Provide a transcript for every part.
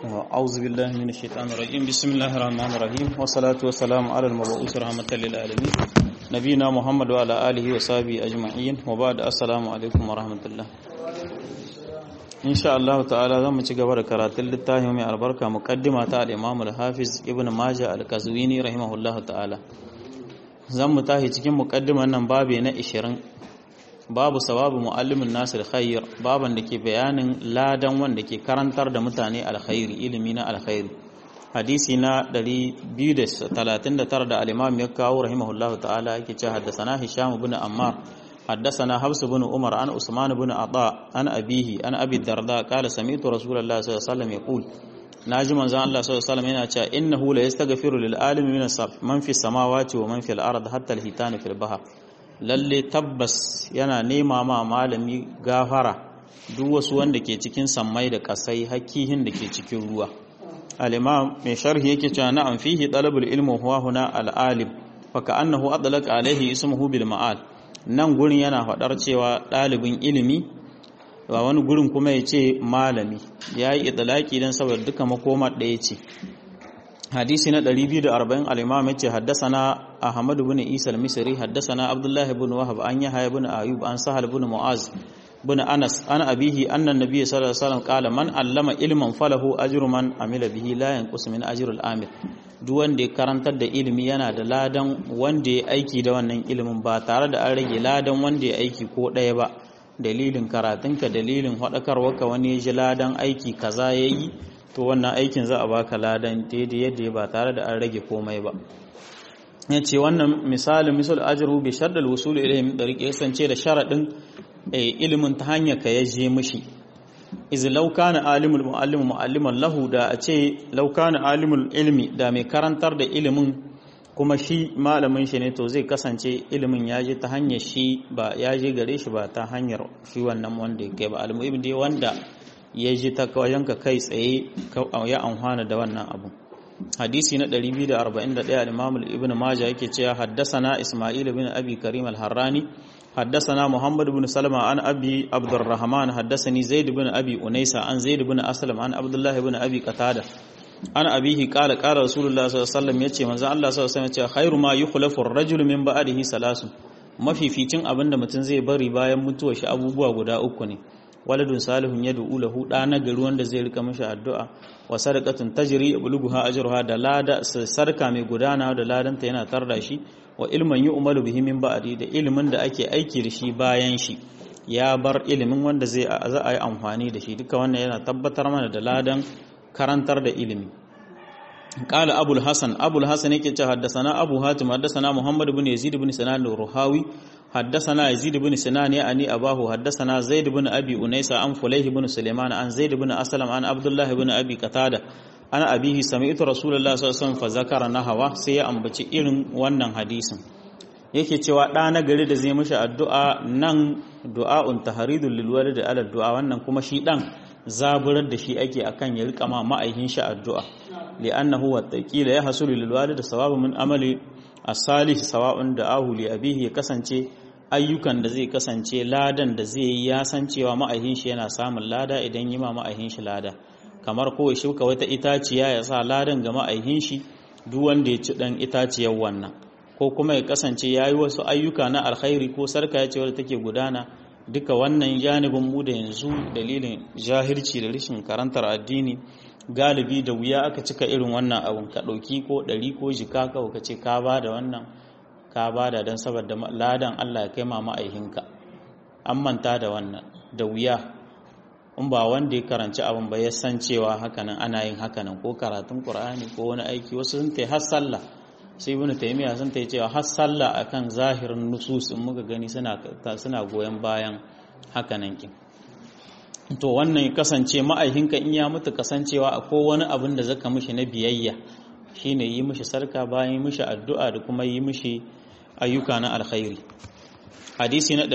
أعوذ بالله من الشيطان الرجيم بسم الله الرحمن الرحيم والصلاة والسلام على المبعوث رحمة للعالمين نبينا محمد وعلى آله وصحبه أجمعين وبعد السلام عليكم ورحمة الله إن شاء الله تعالى زم ci gaba da karatun littafin mai albarka muqaddima ta al-Imam al-Hafiz Ibn Majah al-Qazwini rahimahullah ta'ala zan mu tahi cikin muqaddiman nan babe na 20 babu sawabu muallimin nasir khair baban da ke bayanin ladan wanda ke karantar da mutane alkhairi ilimi na alkhairi hadisi na 239 da al-imam ya kawo rahimahullahu ta'ala yake cewa haddathana hisham ibn ammar haddathana habs ibn umar an usman ibn ata an abihi an abi darda qala sami'tu rasulullah sallallahu alaihi wasallam yaqul naji manzon Allah sallallahu alaihi wasallam yana cewa innahu la yastaghfiru lil alimi min man fi samawati wa man fil ard hatta al-hitani fil bahr lalle tabbas yana nema ma malami gafara duk wasu wanda ke cikin sammai da kasai hakihin da ke cikin ruwa al-imam mai sharhi yake cewa na'am fihi talabul ilmu huwa huna al-alim fa ka'annahu adlaq alaihi ismuhu bil ma'al nan gurin yana fadar cewa dalibin ilimi ba wani gurin kuma ya ce malami yayi idlaki dan saboda duka makoma ɗaya ce hadisi na 240 al-imam yace haddathana ahmad ibn isa al-misri haddathana abdullah ibn wahab an yahya ibn ayub an sahal ibn muaz ibn anas an abihi anna an-nabiy sallallahu alaihi wasallam qala man allama ilman falahu ajru man amila bihi la yanqus min ajri al-amil duk wanda ya karantar da ilimi yana da ladan wanda ya aiki da wannan ilimin ba tare da an rage ladan wanda ya aiki ko ɗaya ba dalilin karatunka dalilin haɗakarwarka wani ya ji ladan aiki kaza ya yi to wannan aikin za a baka ladan daidai yadda ba tare da an rage komai ba ya ce wannan misalin misal ajru bi shaddal wusul ilayhi min dariqi kasance da sharadin ilimin ta hanyar ka ya je mishi iz law kana alimul muallimu mualliman lahu da a ce law kana alimul ilmi da mai karantar da ilimin kuma shi malamin shi ne to zai kasance ilimin ya je ta hanyar shi ba ya je gare shi ba ta hanyar shi wannan wanda ya kai ba almuhim dai wanda ya ji ta wajenka kai tsaye ya amfana da wannan abu hadisi na 241 al-imam ibn majah yake cewa haddathana isma'il ibn abi karim al-harrani haddathana muhammad ibn salama an abi abdurrahman haddathani zaid ibn abi unaysa an zaid ibn aslam an abdullah ibn abi qatada an abihi qala qala rasulullah sallallahu alaihi wasallam yace manzo Allah sallallahu alaihi wasallam yace khairu ma yukhlafu ar-rajulu min ba'dihi salasun mafificin abinda mutum zai bari bayan mutuwar shi abubuwa guda uku ne waladun salihun ya du'u lahu da na gari wanda zai rika mishi addu'a wa sadaqatun tajri bulugha ajruha da lada sarka mai gudana da ladanta yana tarda shi wa ilman yu'malu bihi min ba'di da ilimin da ake aiki da shi bayan shi ya bar ilimin wanda zai za a yi amfani da shi duka wannan yana tabbatar mana da ladan karantar da ilimi قال أبو الحسن أبو الحسن يكي حدثنا أبو هاتم حدثنا محمد بن يزيد بن سنان الرهاوي حدثنا يزيد بن سنان يعني أباه حدثنا زيد بن أبي أنيس عن فليه بن سليمان عن زيد بن أسلم عن عبد الله بن أبي قتادة أنا أبيه سمعت رسول الله صلى الله عليه وسلم فذكر نحوه سي أنبتي إرن wannan hadisin yake cewa ɗa na gari da zai mishi addu'a nan du'a'un tahridul lil walid ala du'a wannan kuma shi dan zaburar da shi ake akan ya rika ma ma'aikin shi addu'a li'annahu wa taqila ya hasulu lil walid sawabu min amali as-salih sawa'un da ahu li abihi ya kasance ayyukan da zai kasance ladan da zai yi ya san cewa ma'aikin shi yana samun lada idan yi ma ma'aikin shi lada kamar ko ya shuka wata itaciya ya sa ladan ga ma'aikin shi duk wanda ya ci dan itaciyar wannan ko kuma ya kasance yayi wasu ayyuka na alkhairi ko sarka ya ce wadda take gudana duka wannan janibin mu da yanzu dalilin jahilci da rashin karantar addini galibi da wuya aka cika irin wannan abun ka ɗauki ko ɗari ko jika ka ka ce ka ba da wannan ka ba da don saboda ladan Allah ya kai ma ma'aihinka an manta da wannan da wuya in ba wanda ya karanci abin ba ya san cewa hakanan ana yin hakanan ko karatun Qur'ani ko wani aiki wasu sun ta har sallah sai ibnu taymiya sun ta cewa har sallah akan zahirin nusus in muka gani suna suna goyen bayan hakanan kin to wannan ya kasance ma'aihinka in ya mutu kasancewa akwai wani abin da zaka mishi na biyayya shine yi mishi sarka bayan yi mishi addu'a da kuma yi mishi ayyuka na alkhairi hadisi na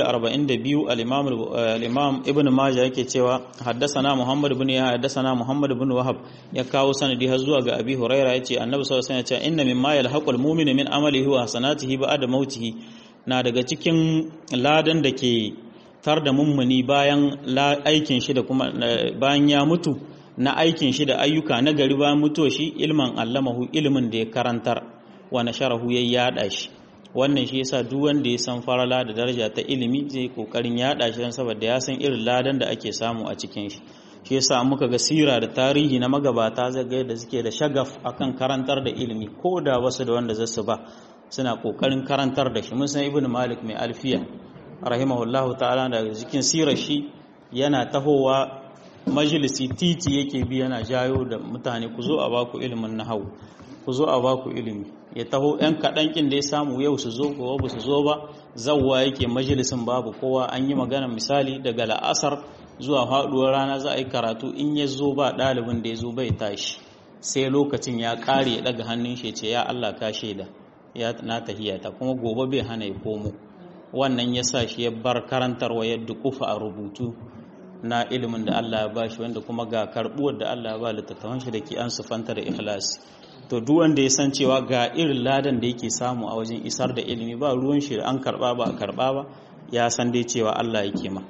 242 al-imam al-imam ibn majah yake cewa haddathana muhammad ibn ya haddathana muhammad ibn wahab ya kawo sanadi har zuwa ga abi huraira yace annabi sallallahu alaihi wasallam ya ce inna mimma yalhaqul mu'minu min amalihi wa hasanatihi ba'da mautihi na daga cikin ladan da ke tar da mummuni bayan aikin shi da kuma bayan ya mutu na aikin shi da ayyuka na gari ba mutuwa shi ilman allamahu ilimin da ya karantar wa nasharahu ya yada shi wannan shi yasa duk wanda ya san farala da daraja ta ilimi zai kokarin yada shi don saboda ya san irin ladan da ake samu a cikin shi shi yasa muka ga sira da tarihi na magabata zai ga yadda suke da shagaf akan karantar da ilimi ko da wasu da wanda zasu ba suna kokarin karantar da shi mun san ibnu malik mai alfiya rahimahullahu ta'ala da cikin sirar shi yana tahowa majalisi titi yake bi yana jayo da mutane ku zo a baku ilimin nahawu ku zo a baku ilimi ya taho yan kaɗan kin da ya samu yau su zo gobe ba su zo ba zawwa yake majalisin babu kowa an yi magana misali daga la'asar zuwa faɗuwar rana za a yi karatu in ya zo ba ɗalibin da ya zo bai tashi sai lokacin ya ƙare ya ɗaga hannun shi ce ya Allah ka shaida ya na tahiyata kuma gobe bai hana ya komo wannan ya sa shi ya bar karantarwa ya dukufa a rubutu na ilimin da Allah ya bashi wanda kuma ga karbuwar da Allah ya ba littattafan shi da ke an sufanta da ikhlasi to duk wanda ya san cewa ga irin ladan da yake samu a wajen isar da ilimi ba ruwan shi an karba ba karba ba ya san dai cewa Allah yake ma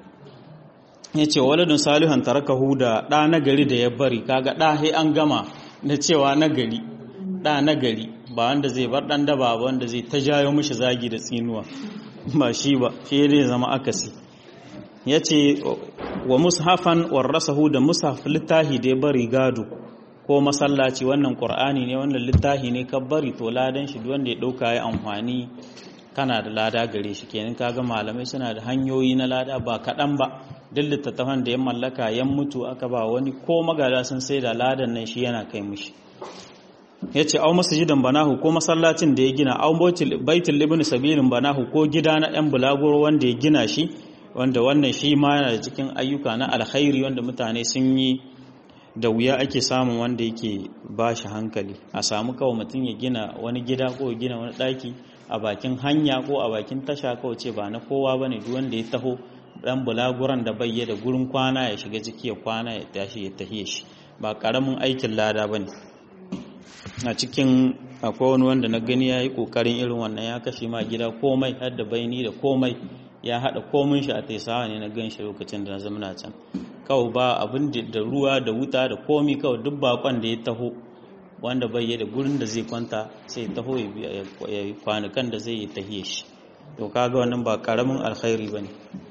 yace waladun salihan tarakahu da da nagari da ya bari kaga da sai an gama da cewa nagari da nagari ba wanda zai bar dan daba ba wanda zai ta jayo mishi zagi da tsinuwa ba shi ba shi ne zama akasi yace wa mushafan warasahu da mushaf littahi da ya bari gado ko masallaci wannan qur'ani ne wannan littahi ne ka bari to ladan shi wanda ya dauka ya amfani kana da lada gare shi kenan kaga malamai suna da hanyoyi na lada ba kaɗan ba duk littattafan da ya mallaka yan mutu aka ba wani ko magada sun sai da ladan nan shi yana kai mishi ya ce au masjidan banahu ko masallacin da ya gina au baitul ibn sabilin banahu ko gida na yan bulaguro wanda ya gina shi wanda wannan shi ma yana da cikin ayyuka na alkhairi wanda mutane sun yi da wuya ake samun wanda yake ba shi hankali a samu kawai mutum ya gina wani gida ko ya gina wani ɗaki a bakin hanya ko a bakin tasha kawai ce ba na kowa ba ne wanda ya taho ɗan bulaguran da bai da gurin kwana ya shiga ciki ya kwana ya tashi ya tahiye shi ba ƙaramin aikin lada ba ne a cikin akwai wani wanda na gani ya yi ƙoƙarin irin wannan ya kashe ma gida komai har da baini da komai ya haɗa komin shi a taisawa ne na gan shi lokacin da na zama na can kawai ba abin da ruwa da wuta da komi kawai duk bakon da ya taho wanda bai da gurin da zai kwanta sai taho ya yi kwanukan da zai yi tahiye shi to kaga wannan ba karamin alkhairi ba ne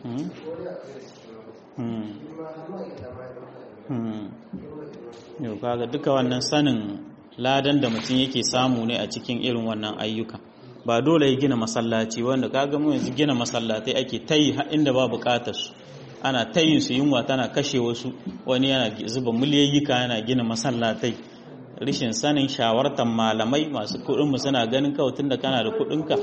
yau kaga duka wannan sanin ladan da mutum yake samu ne a cikin irin wannan ayyuka ba dole ya gina masallaci wanda kaga mu yanzu gina masallatai ake tayi inda ba bukatar su ana tayin su yunwa tana kashe wasu wani yana zuba miliyayyika yana gina masallatai rishin sanin shawartar malamai masu kuɗin mu suna ganin kawai tunda kana da kuɗin ka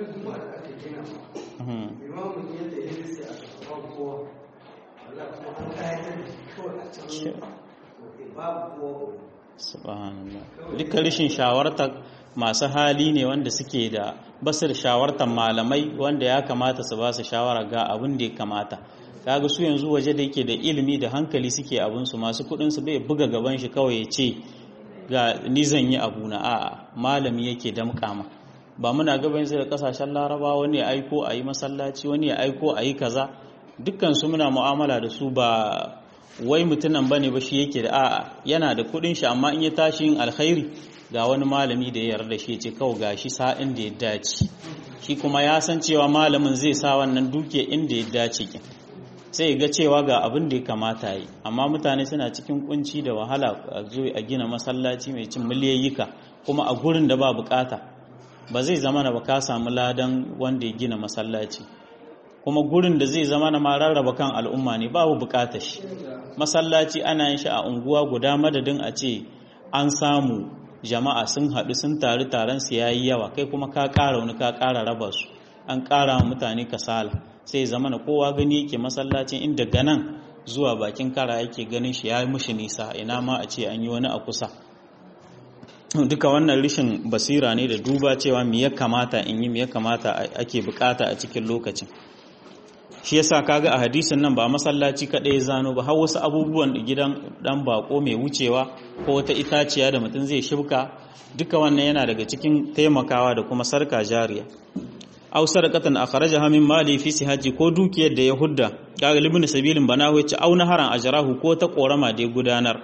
subhanallah duka rishin shawartar masu hali ne wanda suke da basir shawartar malamai wanda ya kamata su ba su shawara ga abin da ya kamata kaga su yanzu waje da yake da ilimi da hankali suke abin su masu kudin su bai buga gaban shi kawai ya ce ga ni zan yi abu na a'a malami yake damƙama ba muna gaban sai da kasashen laraba wani ya aiko a yi masallaci wani ya aiko a yi kaza dukkan su muna mu'amala da su ba wai mutunan bane ba shi yake da a'a yana da kudin shi amma in ya tashi yin alkhairi ga wani malami da ya yarda shi ce kawai gashi sa'in da ya dace shi kuma ya san cewa malamin zai sa wannan duke inda ya dace kin sai ga cewa ga abin da ya kamata yi amma mutane suna cikin kunci da wahala a zo a gina masallaci mai cin miliyayyika kuma a gurin da ba bukata ba zai zama na ba ka samu ladan wanda ya gina masallaci kuma gurin da zai zama na ma rarraba kan al'umma ne babu bukatar shi masallaci ana yin shi a unguwa guda madadin a ce an samu jama'a sun haɗu sun taru taron su yayi yawa kai kuma ka ƙara wani ka ƙara raba su an ƙara wa mutane kasala sai zama na kowa gani yake masallacin inda ganan zuwa bakin kara yake ganin shi ya yi mushi nisa ina ma a ce an yi wani a kusa duka wannan rishin basira ne da duba cewa me ya kamata in yi me ya kamata ake bukata a cikin lokacin shi yasa kaga a hadisin nan ba masallaci kaɗai ya zano ba har wasu abubuwan da gidan dan bako mai wucewa ko wata itaciya da mutum zai shibka duka wannan yana daga cikin taimakawa da kuma sarka jariya aw sadaqatan akhrajaha min mali fi sihaji ko dukiyar da ya hudda kaga libin sabilin banahu yace aw naharan ajrahu ko ta korama da ya gudanar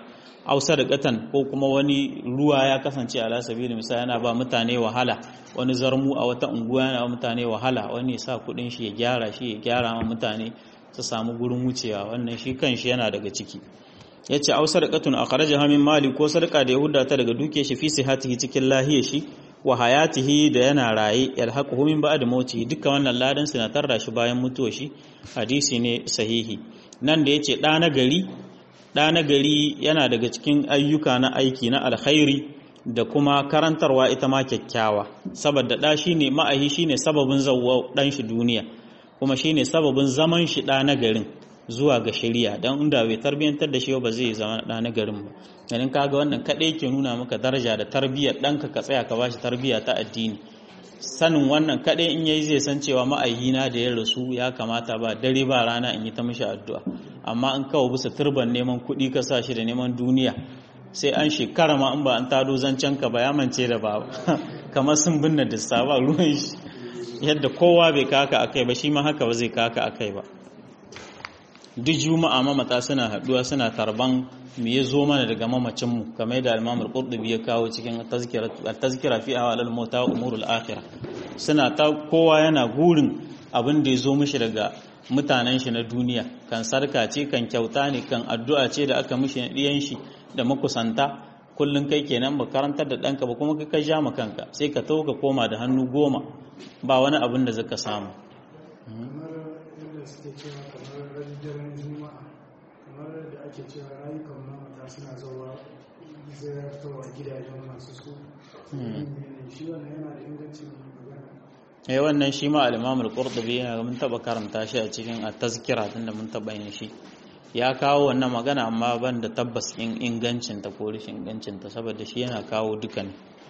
aw sadaqatan ko kuma wani ruwa ya kasance ala sabili misali yana ba mutane wahala wani zarmu a wata unguwa yana ba mutane wahala wani ya sa kudin shi ya gyara shi ya gyara ma mutane su samu gurin wucewa wannan shi kanshi yana daga ciki yace aw sadaqatun akhrajaha min mali ko sadaka da yahuda ta daga duke shi fi sihatihi cikin lahiyar shi wa hayatihi da yana raye yalhaquhu min ba'd mauti duka wannan ladan na tarra shi bayan mutuwar shi hadisi ne sahihi nan da yace da na gari da na gari yana daga cikin ayyuka na aiki na alkhairi da kuma karantarwa ita ma kyakkyawa saboda da shine ma'ahi shine sababin zawwa dan shi duniya kuma shine sababin zaman shi da na garin zuwa ga shari'a dan inda bai tarbiyantar da shi ba zai zama da na garin ba ganin kaga wannan kadai ke nuna maka daraja da tarbiyyar danka ka tsaya ka bashi tarbiyya ta addini sanin wannan kadai in yayi zai san cewa ma'aihina da ya rasu ya kamata ba dare ba rana in yi ta mishi addu'a amma in kawo bisa turban neman kuɗi ka sa shi da neman duniya sai an shekara ma in ba an tado zancen ka ba ya mance da ba kamar sun binne dissa ba ruwan shi yadda kowa bai kaka akai ba shi ma haka ba zai kaka akai ba duk juma'a mamata suna haduwa suna tarban me ya zo mana daga mamacinmu kamar da al-Imam al-Qurtubi ya kawo cikin tazkira fi ahwal al-mauta wa umurul akhirah suna ta kowa yana gurin abin da ya zo mishi daga mutanen shi na duniya kan sarka ce kan kyauta ne kan addu'a ce da aka mishi na diyan shi da makusanta kullun kai kenan ba karantar da danka ba kuma kai ka ja kanka sai ka tauka koma da hannu goma ba wani abin da zaka samu suke cewa kamar daren juma'a kamar da ake cewa rayukan mamata suna zuwa ziyartarwa gidajen masu su shi wannan yana da ingancin magana eh wannan shi ma al-Imam al-Qurtubi yana mun taba karanta shi a cikin at-tazkira tunda mun taba yin shi ya kawo wannan magana amma ban da tabbas in ingancin ta ko rashin ingancin ta saboda shi yana kawo dukan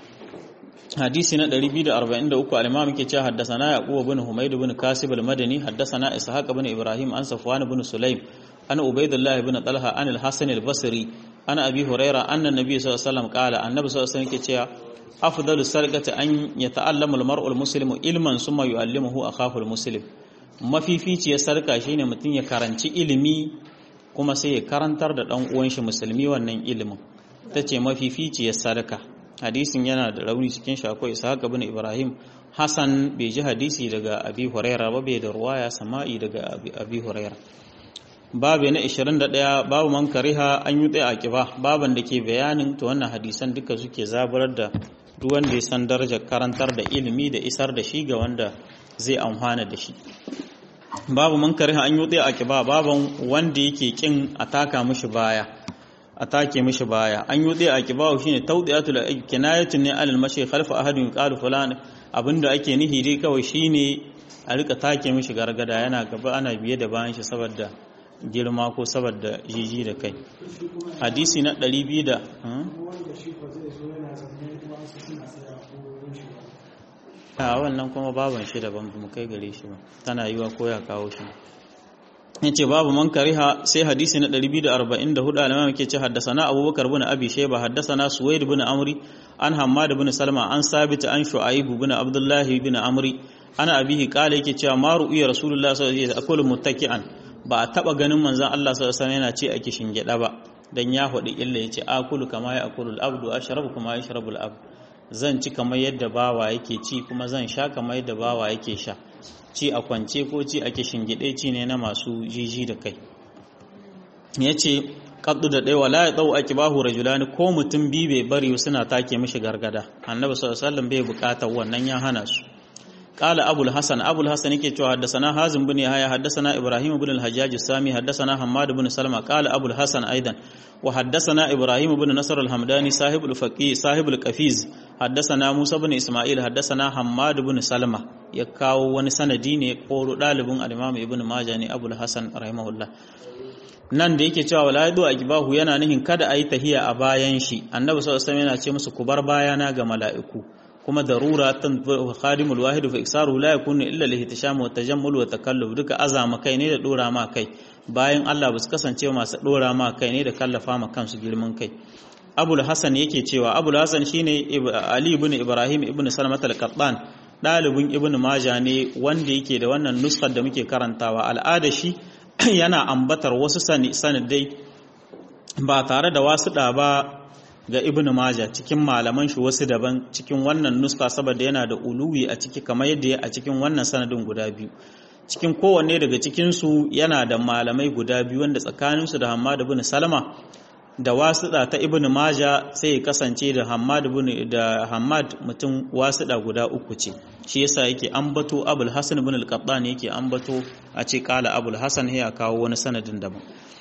hadisi na 243 al-imam yake cewa haddathana yaqub ibn humayd ibn kasib al-madani haddathana ishaq ibn ibrahim an safwan ibn sulaym an ubaydullah ibn talha an al-hasan al-basri an abi huraira anna nabiy sallallahu alaihi wasallam qala annabi sallallahu alaihi wasallam yake cewa afdalu sarqati an yata'allamu al-mar'u al-muslimu ilman summa yu'allimuhu akahu al-muslim mafificiyar sarka shine mutum ya karanci ilimi kuma sai ya karantar da dan uwan shi musulmi wannan ilimin tace mafificiyar sarka hadisin yana da rauni cikin shi akwai ishaq ibn ibrahim hasan bai ji hadisi daga abi huraira ba bai da ruwaya sama'i daga abi huraira babu na 21 babu man kariha an yi tsaye akiba baban da ke bayanin to wannan hadisan duka suke zaburar da duk wanda ya san darajar karantar da ilimi da isar da shi ga wanda zai amfana da shi babu man kariha an yi tsaye akiba baban wanda yake kin a taka mishi baya a take mishi baya an yi tsaye a kibawo shine tawdiyatul kinayatun ne alal mashi khalfa ahadin qalu fulan abinda ake nihi dai kawai shine a rika take mishi gargada yana gaba ana biye da bayan shi saboda girma ko saboda jiji da kai hadisi na 200 da wanda shi ko zai zo yana zaune kuma su suna tsaya ko wurin shi ba a wannan kuma baban shi daban mu kai gare shi ba tana yiwa ko ya kawo shi yace babu man kariha sai hadisi na 244 al-imam yake ce haddathana abubakar bin abi shayba haddathana suwaid bin amri an hammad bin salma an sabit an shu'aib bin abdullah bin amri ana abihi kala yake cewa ma ru'ya rasulullah sallallahu alaihi wasallam akulu muttaki'an ba a taba ganin manzon Allah sallallahu alaihi wasallam yana ce a kishin gida ba dan ya hudi illa yace akulu kama ya akulu al-abdu ashrabu kama yashrabu al-abd zan ci kamar yadda bawa yake ci kuma zan sha kamar yadda bawa yake sha ci a kwance ko ci a kishin gide ci ne na masu jiji da kai yace kaddu da dai wala ya dau akibahu rajulani ko mutum bi bai bari suna take mishi gargada annabi sallallahu alaihi wasallam bai bukatar wannan ya hana su قال أبو الحسن أبو الحسن يكي حدثنا هازم بن يحيى حدثنا إبراهيم بن الحجاج السامي حدثنا حماد بن سلمة قال أبو الحسن أيضا وحدثنا إبراهيم بن نصر الحمداني صاحب الفقيه صاحب القفيز حدثنا موسى بن إسماعيل حدثنا حماد بن سلمة يكاو wani sanadi ne koro dalibin al-Imam Ibn Majah ne Abu al-Hasan rahimahullah nan da yake cewa wala yadu akibahu yana nihin kada ayi tahiya a bayan shi annabi sallallahu alaihi wasallam yana ce musu ku bar bayana ga mala'iku kuma darura tan khadimul wahid fa iksaru la yakunu illa li ihtisham wa tajammul wa takalluf duka azama kai ne da dora ma kai bayan Allah ba su kasance masu dora ma kai ne da kallafa ma kansu girman kai Abul Hasan yake cewa Abul Hasan shine Ali ibn Ibrahim ibn Salmat al-Qattan dalibin Ibn Majah ne wanda yake da wannan nuskar da muke karantawa al'ada shi yana ambatar wasu sanadai ba tare da wasu da ba ga ibnu majah cikin malaman shi wasu daban cikin wannan nuska saboda yana da uluwi a ciki kamar yadda ya a cikin wannan sanadin guda biyu cikin kowanne daga cikin su yana da malamai guda biyu wanda tsakanin su da Hammad ibn Salama da wasuɗa ta ibnu majah sai ya kasance da Hammad ibn da Hammad mutum wasuɗa guda uku ce shi yasa yake ambato Abul Hasan ibn al-Qattan yake ambato a ce kala Abul Hasan ya kawo wani sanadin daban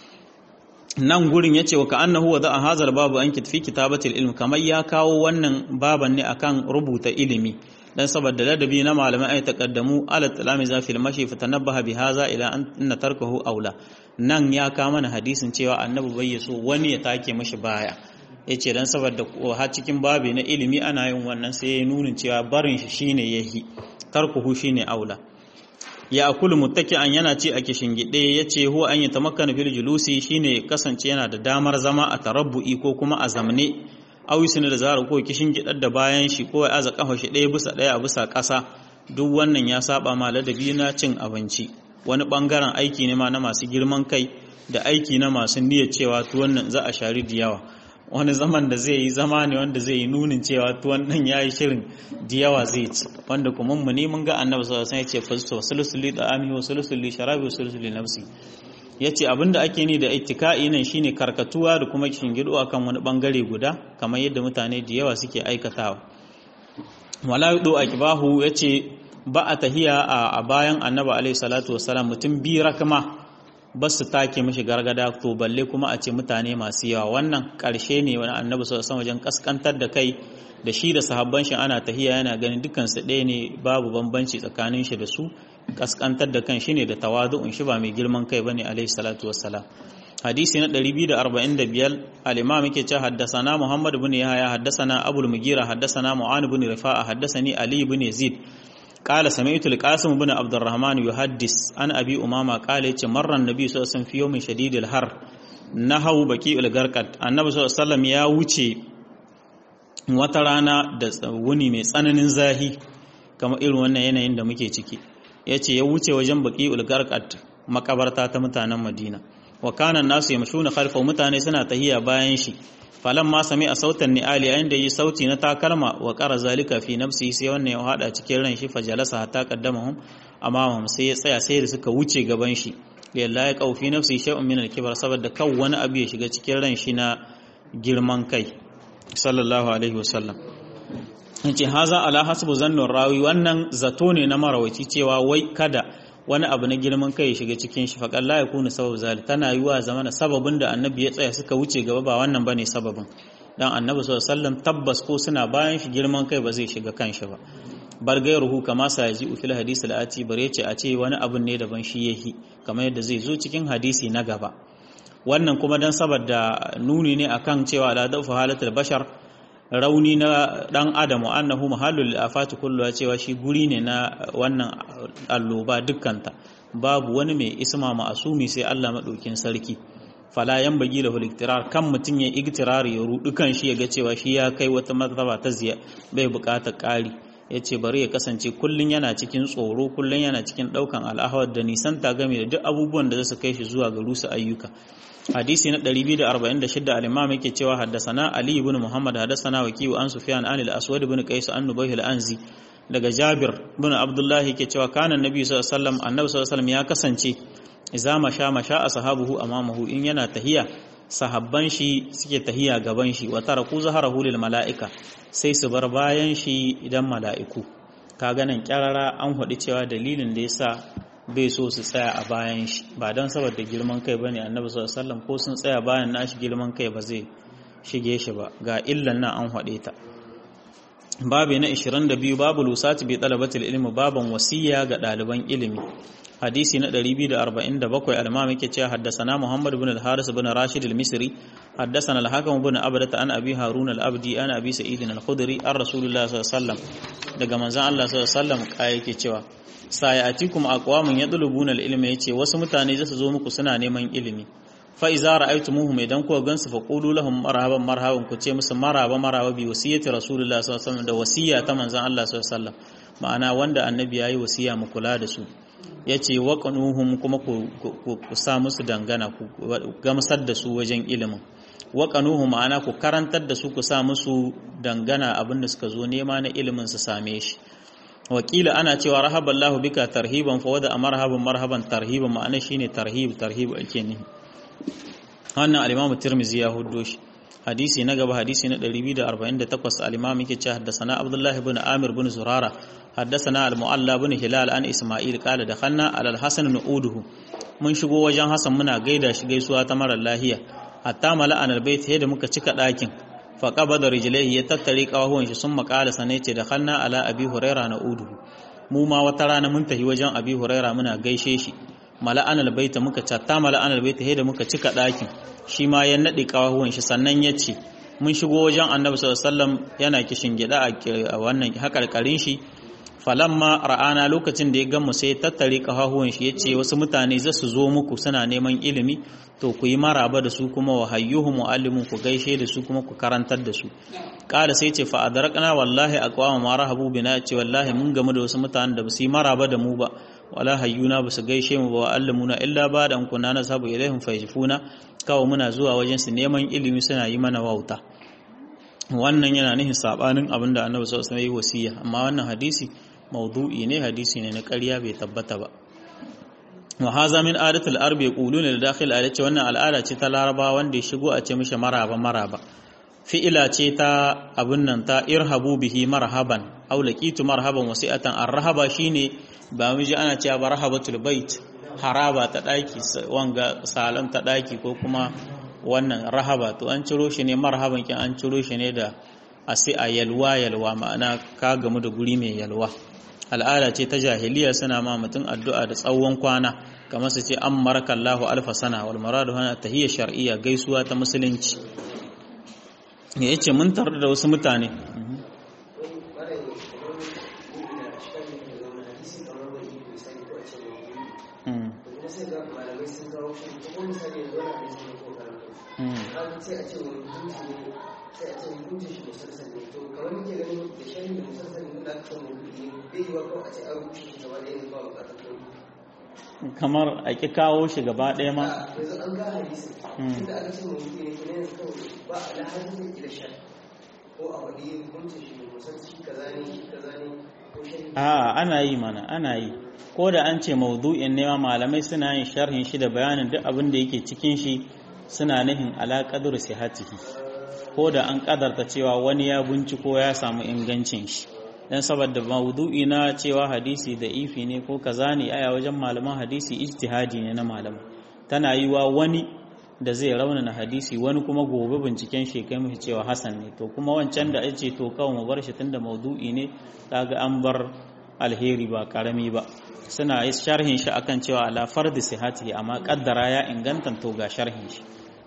nan gurin yace wa ka'annahu wa za'a hazal babu an fi kitabatil ilm kamar ya kawo wannan baban ne akan rubuta ilimi dan saboda ladabi na malamai ay taqaddamu ala talamiza fil mashi fatanabbaha bi hadha ila anna tarkahu aula nan ya ka mana hadisin cewa annabi bai so wani ya take mashi baya yace dan saboda har cikin babi na ilimi ana yin wannan sai ya nunin cewa barin shi shine yahi tarkuhu shine aula ya akulu muttaki'an yana ci a kishingide yace huwa an yatamakkana fil julusi shine kasance yana da damar zama a tarabbu'i ko kuma a zamne awisina da zara ko kishingidar da bayan shi ko ya aza kafa shi ɗaya bisa ɗaya a bisa ƙasa duk wannan ya saba ma ladabi na cin abinci wani bangaren aiki ne ma na masu girman kai da aiki na masu niyyar cewa tuwon nan za a shari da yawa wani zaman da zai yi zama ne wanda zai yi nunin cewa tuwon nan ya yi shirin da yawa zai ci wanda kuma mu ne mun ga annabi sallallahu alaihi wasallam ya ce fasu sulusuli da ami wa sulusuli sharabi wa sulusuli nafsi ya ce abinda ake ni da ittika'i nan shine karkatuwa da kuma shingido akan wani bangare guda kamar yadda mutane da yawa suke aikatawa wala yudu akibahu yace ba a tahiya a bayan annabi alaihi salatu wassalam mutum bi rakma ba su take mishi gargada to balle kuma a ce mutane masu yawa wannan karshe ne wani annabi sallallahu wajen kaskantar da kai da shi da sahabban shi ana tahiya yana ganin dukkan su ɗaya ne babu bambanci tsakanin shi da su kaskantar da kan shi ne da tawadu'un shi ba mai girman kai bane alaihi salatu wassalam hadisi na 245 al-imam yake cewa haddathana muhammad ibn yahya haddathana abul mugira haddathana mu'an ibn rifa'a haddathani ali ibn yazid قال سمعت القاسم بن عبد الرحمن يحدث عن ابي امامه قال يce marra annabi sallallahu alaihi wasallam fi yawmin shadidil har nahaw baki al-garqat annabi sallallahu alaihi wasallam ya wuce wata rana da wuni mai tsananin zahi kamar irin wannan yanayin da muke ciki yace ya wuce wajen baki al-garqat makabarta ta mutanen Madina wa kana nasu yamshuna khalfa mutane suna tahiya bayan shi falan ma sami a sautan ni'ali yayin da yi sauti na takalma wa qara zalika fi nafsi sai wannan ya hada cikin ran shi fajalasa hatta qaddamahum amamahum sai ya tsaya sai da suka wuce gaban shi lillahi ya qau fi nafsi shay'un min al-kibar saboda kan wani abu ya shiga cikin ran shi na girman kai sallallahu alaihi wasallam yace haza ala hasbu zannur rawi wannan zato ne na marawaci cewa wai kada wani abu na girman kai ya shiga cikin shi faƙar la yakunu sabab zalik tana yiwa zamana sababin da annabi ya tsaya suka wuce gaba ba wannan bane sababin dan annabi sallallahu alaihi wasallam tabbas ko suna bayan shi girman kai ba zai shiga kan shi ba bar gairuhu kama sa yaji fil hadisi la'ati bare ce a ce wani abun ne daban shi yahi kamar yadda zai zo cikin hadisi na gaba wannan kuma dan saboda nuni ne akan cewa la dafa halatul bashar rauni na dan adam wa annahu mahallul afati kullu cewa shi guri ne na wannan alloba dukkanta babu wani mai isma ma'asumi sai Allah madaukin sarki fala yan bagi lahu iktirar kan mutun ya iktirar ya rudu kan shi ya ga cewa shi ya kai wata martaba ta ziya bai bukatar ƙari yace bari ya kasance kullun yana cikin tsoro kullun yana cikin daukan al'ahwar da nisan ta game da duk abubuwan da zasu kai shi zuwa ga rusa ayyuka hadisi na 246 al-imam yake cewa haddasana ali ibn muhammad haddasana wakiu an sufyan an al-aswad ibn qais an nubayh al-anzi daga jabir ibn abdullah yake cewa kana annabi sallallahu alaihi wasallam annabi sallallahu alaihi wasallam ya kasance idza masha masha ashabuhu amamahu in yana tahiya sahabban shi suke tahiya gaban shi wa taraku zaharahu lil malaika sai su bar bayan shi idan mala'iku kaga nan kyarara an hudi cewa dalilin da yasa bai so su tsaya a bayan shi ba don saboda girman kai bane annabi sallallahu alaihi wasallam ko sun tsaya bayan nashi girman kai ba zai shige shi ba ga illan nan an hade ta babu na 22 babu lusati bi talabatil ilmi baban wasiya ga ɗaliban ilimi hadisi na 247 al-imam yake cewa haddathana Muhammad ibn al-Haris ibn Rashid al-Misri haddathana al-Hakam ibn Abdah an Abi Harun al-Abdi an Abi Sa'id al-Khudri an Rasulullah sallallahu alaihi wasallam daga manzon Allah sallallahu alaihi wasallam kai yake cewa sayatikum aqwamun yadlubuna al-ilma yace wasu mutane zasu zo muku suna neman ilimi fa iza ra'aytumuhum idan ku gansu fa qulu lahum marhaban marhaban ku ce musu maraba maraba bi wasiyati Rasulullah sallallahu alaihi wasallam da wasiya ta manzon Allah sallallahu alaihi wasallam ma'ana wanda annabi yayi wasiya mu kula da su ya ce waƙanuhun kuma ku sa musu dangana ku gamsar da su wajen ilimin waƙanuhu ma'ana ku karantar da su ku sa musu dangana abin da suka zo nema na ilimin su same shi wakila ana cewa rahaballahu bika tarhiban fa wada marhaban marhaban tarhiban ma'ana shine tarhib tarhib ake nihi wannan al-Imam Tirmidhi ya huddo shi hadisi na gaba hadisi na 248 al-Imam yake cewa haddathana Abdullah ibn Amir ibn Zurara haddathana al-Mu'alla ibn Hilal an Isma'il qala dakhalna ala al-Hasan nu'uduhu mun shigo wajen Hassan muna gaida shi gaisuwa ta mara lahiya hatta mala'an al-bait da muka cika dakin fa qabada rijlaihi ya tattare kawahuwan shi sun makala sanai ce dakhalna ala Abi Hurairah nu'uduhu mu ma wata rana mun tafi wajen Abi Hurairah muna gaishe shi mala'an al-bait muka catta mala'an al-bait da muka cika dakin shi ma ya naɗe ƙawahuwan shi sannan ya ce mun shigo wajen annabi sallallahu yana kishin gida a wannan haƙarƙarin shi falamma ra'ana lokacin da ya gamu sai ya tattare ƙawahuwan shi ya ce wasu mutane za su zo muku suna neman ilimi to ku yi maraba da su kuma wa hayyuhu mu'allimun ku gaishe da su kuma ku karantar da su ƙara sai ce fa adrakna wallahi aqwama ma rahabu bina ce wallahi mun gamu da wasu mutanen da ba su yi maraba da mu ba wala hayyuna ba su gaishe mu ba wa allamuna illa ba da kunna na sabu ilaihim fayjifuna kawai muna zuwa wajen su neman ilimi suna yi mana wauta wannan yana nufin sabanin abin da annabi sallallahu alaihi wasiya amma wannan hadisi maudu'i ne hadisi ne na ƙarya bai tabbata ba wa haza min adatul arab yaquluna da dakhil ala ce wannan al'ada ce ta laraba wanda ya shigo a ce mishi maraba maraba fi'ila ce ta abun nan ta irhabu bihi marhaban aw laqitu marhaban wasi'atan arhaba shine ba mu ji ana cewa barhabatul bait haraba ta daki wanga salam ta daki ko kuma wannan rahaba to an ciro shi ne marhaban kin an ciro shi ne da asi a yalwa yalwa ma'ana ka gamu da guri mai yalwa al'ada ce ta jahiliya suna ma mutum addu'a da tsawon kwana kamar su ce an marakallahu alfa sana wal maradu hana tahiyya shar'iyya gaisuwa ta musulunci ya yace mun tarar da wasu mutane sai a ce wani hukunci ne sai a ce hukuncin shi musamman ne to kamar muke ganin da shan da musamman ne da aka ce wani ne bai yi wa kawai a ce an rushe shi gaba ɗaya ne ba bukatar kuma kamar a ƙi kawo shi gaba ɗaya ma yanzu an ga hadisi inda aka ce wani ne kuma yanzu kawai ba a da hadisin ila shan ko a wani hukuncin shi ne musamman shi kaza ne shi kaza ne ko shan a ana yi mana ana yi ko da an ce maudu'in ne ma malamai suna yin sharhin shi da bayanin duk abin da yake cikin shi suna nihin alaƙadur sihatihi ko da an ƙadarta cewa wani ya binciko ya samu ingancin shi dan saboda maudu'i na cewa hadisi da ifi ne ko kaza ne aya wajen malaman hadisi ijtihadi ne na malama tana yiwa wani da zai raunana hadisi wani kuma gobe binciken shi kai mishi cewa hasan ne to kuma wancan da ace to kawai mu bar shi tunda maudu'i ne kaga an bar alheri ba karami ba suna sharhin shi akan cewa ala fardi sihati amma kaddara ya inganta to ga sharhin shi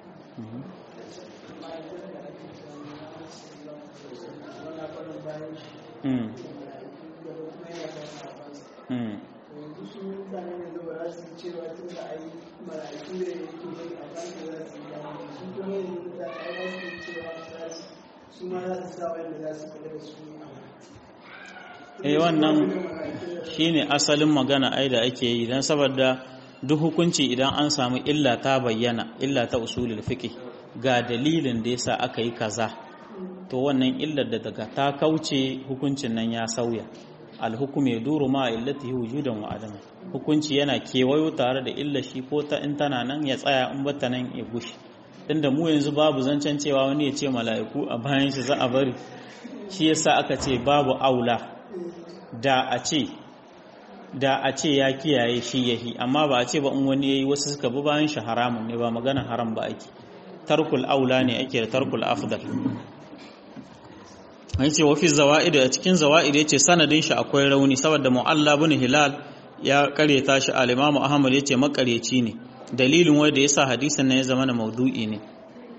eh wannan shine asalin magana ai da ake yi dan saboda duk hukunci idan an samu illa ta bayyana illa ta usulul fiqh ga dalilin da yasa aka yi kaza to wannan illar da daga ta kauce hukuncin nan ya sauya alhukum ya duru ma illatihi wujudan wa adama hukunci yana kewayo tare da illar shi ko ta in tana nan ya tsaya in bata nan ya gushi tunda mu yanzu babu zancen cewa wani ya ce mala'iku a bayan shi za a bari shi yasa aka ce babu aula da a ce da a ce ya kiyaye shi yahi amma ba a ce ba in wani yayi wasu suka bi bayan shi haramun ne ba magana haram ba ake tarkul aula ne ake da tarkul afdal an ce wafi zawa'id a cikin zawa'id yace sanadin shi akwai rauni saboda mu'alla bin hilal ya kareta shi al-imamu ahmad yace makareci ne dalilin wanda yasa hadisin nan ya zama na maudu'i ne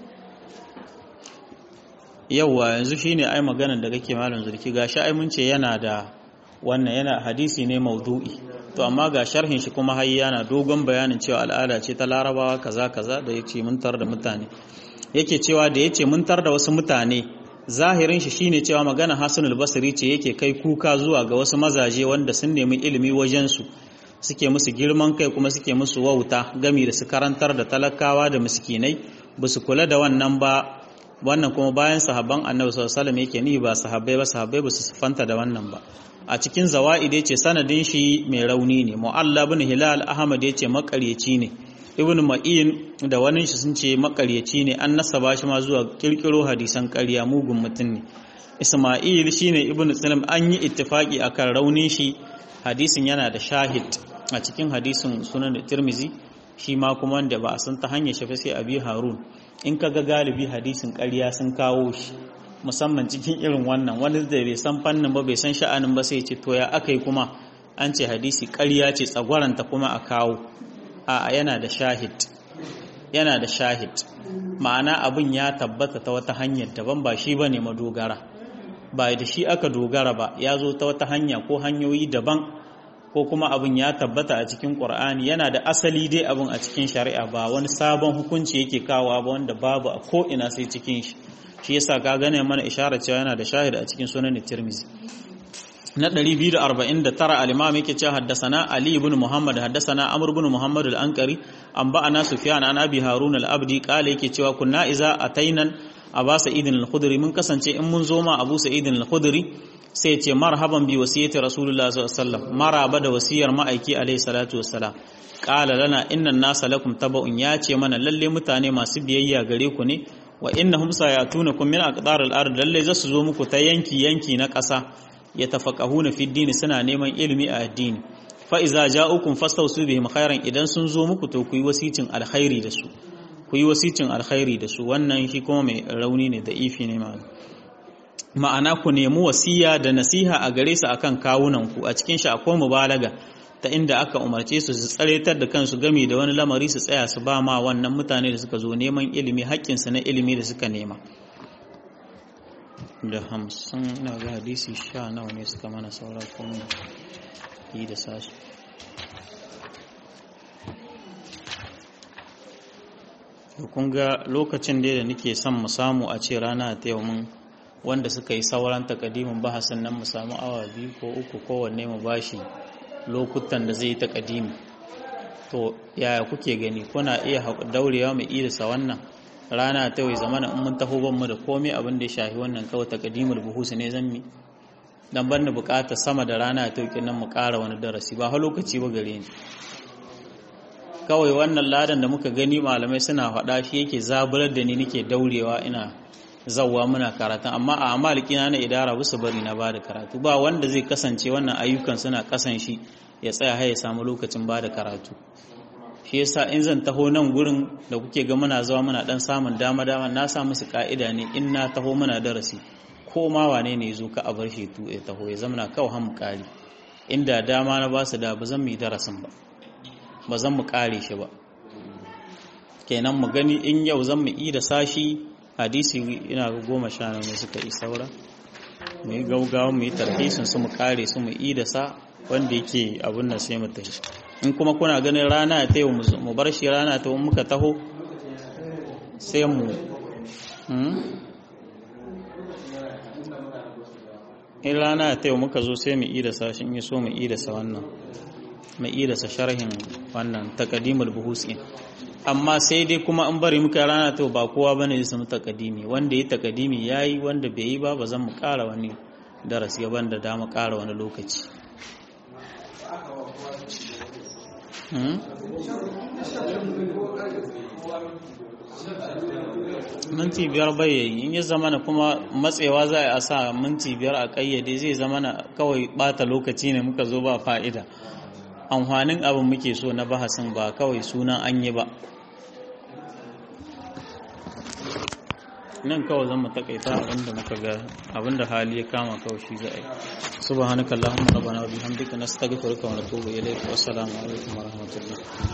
yawa yanzu shine ai maganar da kake malam zurki gashi ai mun ce yana da wannan yana hadisi ne maudu'i to amma ga sharhin shi kuma har yana dogon bayanin cewa al'ada ce ta larabawa kaza kaza da yace mun tar da mutane yake cewa da yace mun tar da wasu mutane zahirin shi shine cewa magana Hassanul Basri ce yake kai kuka zuwa ga wasu mazaje wanda sun nemi ilimi wajen su suke musu girman kai kuma suke musu wauta gami da su karantar da talakawa da miskinai ba su kula da wannan ba wannan kuma bayan sahabban annabi sallallahu alaihi yake ni ba sahabbai ba sahabbai ba su fanta da wannan ba a cikin zawaid yace sanadin shi mai rauni ne mu'alla ibn hilal ahmad yace makaryaci ne ibn ma'in da wani shi sun ce makaryaci ne an nasaba shi ma zuwa kirkiro hadisan ƙarya mugun mutum ne isma'il shine ibn salam an yi ittifaki akan raunin shi hadisin yana da shahid a cikin hadisin sunan tirmizi shi ma kuma wanda ba a san ta hanyar shafi sai abi harun in ka ga galibi hadisin ƙarya sun kawo shi musamman cikin irin wannan wani da bai san fannin ba bai san sha'anin ba sai ce to ya aka yi kuma an ce hadisi ƙarya ce tsagwaranta kuma a kawo a yana da shahid yana da shahid ma'ana abin ya tabbata ta wata hanyar daban ba shi bane madogara ba da shi aka dogara ba ya zo ta wata hanya ko hanyoyi daban ko kuma abin ya tabbata a cikin ƙur'ani yana da asali dai abin a cikin shari'a ba wani sabon hukunci yake kawo ba wanda babu a ko'ina sai cikin shi shi yasa ka gane mana isharar cewa yana da shahid a cikin sunan tirmizi na 249 al-imam yake cewa haddasana ali ibn muhammad haddasana amr ibn muhammad al-ankari an ba'ana sufyan an abi harun al-abdi kale yake cewa kunna iza atainan aba sa'idin al-khudri mun kasance in mun zo ma abu sa'idin al-khudri sai ce marhaban bi wasiyyati rasulullah sallallahu alaihi wasallam maraba da wasiyar ma'aiki alaihi salatu wassalam qala lana inna an-nasa lakum taba'un ya ce mana lalle mutane masu biyayya gare ku ne wa innahum sayatunakum min aqdar al-ard lalle zasu zo muku ta yanki yanki na ƙasa yatafaqahuna fi dini suna neman ilimi a addini fa iza ja'ukum fastawsu bihim khairan idan sun zo muku to ku yi wasicin alkhairi da su ku yi wasicin alkhairi da su wannan shi kuma mai rauni ne da ifi ne ma'ana ma'ana ku nemi wasiya da nasiha a gare su akan kawunan ku a cikin shi akwai mubalaga ta inda aka umarce su su tsaretar da kansu game da wani lamari su tsaya su ba ma wannan mutane da suka zo neman ilimi haƙƙinsu na ilimi da suka nema da hamsin na ga hadisi sha nawa ne suka mana saura kuma yi da sashi kun ga lokacin da nake son mu samu a ce rana ta yau mun wanda suka yi sauran takadimin bahasin nan mu samu awa biyu ko uku kowanne mu bashi lokutan da zai yi takadimi to yaya kuke gani kuna iya daurewa mu irisa wannan rana ta yau zamana in mun taho ban mu da komai abin da ya shafi wannan kawai takadimul buhusu ne zan mi dan ban da bukata sama da rana ta yau nan mu ƙara wani darasi ba ha lokaci ba gare ni kawai wannan ladan da muka gani malamai suna faɗa shi yake zaburar da ni nake daurewa ina zawwa muna karatun amma a amalikina na idara bisa bari na bada karatu ba wanda zai kasance wannan ayyukan suna kasan shi ya tsaya har ya samu lokacin bada karatu shi yasa in zan taho nan gurin da kuke ga muna zuwa muna dan samun dama dama na sa musu ka'ida ne in na taho muna darasi ko ma wane ne zo ka a bar shi tu ya taho ya zamana kawai han mu kare inda dama na ba su da ba zan mu yi darasin ba ba zan mu kare shi ba kenan mu gani in yau zan mu yi da sashi hadisi ina ga goma sha ne suka yi saura mu yi gaugawa mu yi tarhisin su mu kare su mu yi da sa wanda yake abun nan sai mu tafi in kuma kuna ganin rana ta yau mu bar shi rana ta muka taho sai mu in rana ta yau muka zo sai mu yi da sa shi in yi so mu yi da sa wannan mu yi da sa sharhin wannan takadimul buhusi amma sai dai kuma an bari muka rana to ba kowa bane ya samu takadimi wanda ya takadimi yayi wanda bai yi ba ba zan mu ƙara wani darasi gaban da dama ƙara wani lokaci minti biyar bai yayi in ya zamana kuma matsewa za a sa minti biyar a kayyade zai zamana kawai bata lokaci ne muka zo ba fa'ida amfanin abin muke so na bahasin ba kawai sunan an yi ba nan kawai zan mu takaita abinda muka ga abinda hali ya kama kawai shi za a yi subhanakallahumma rabbana wa bihamdika nastaghfiruka wa natubu ilayk wa assalamu alaikum wa rahmatullah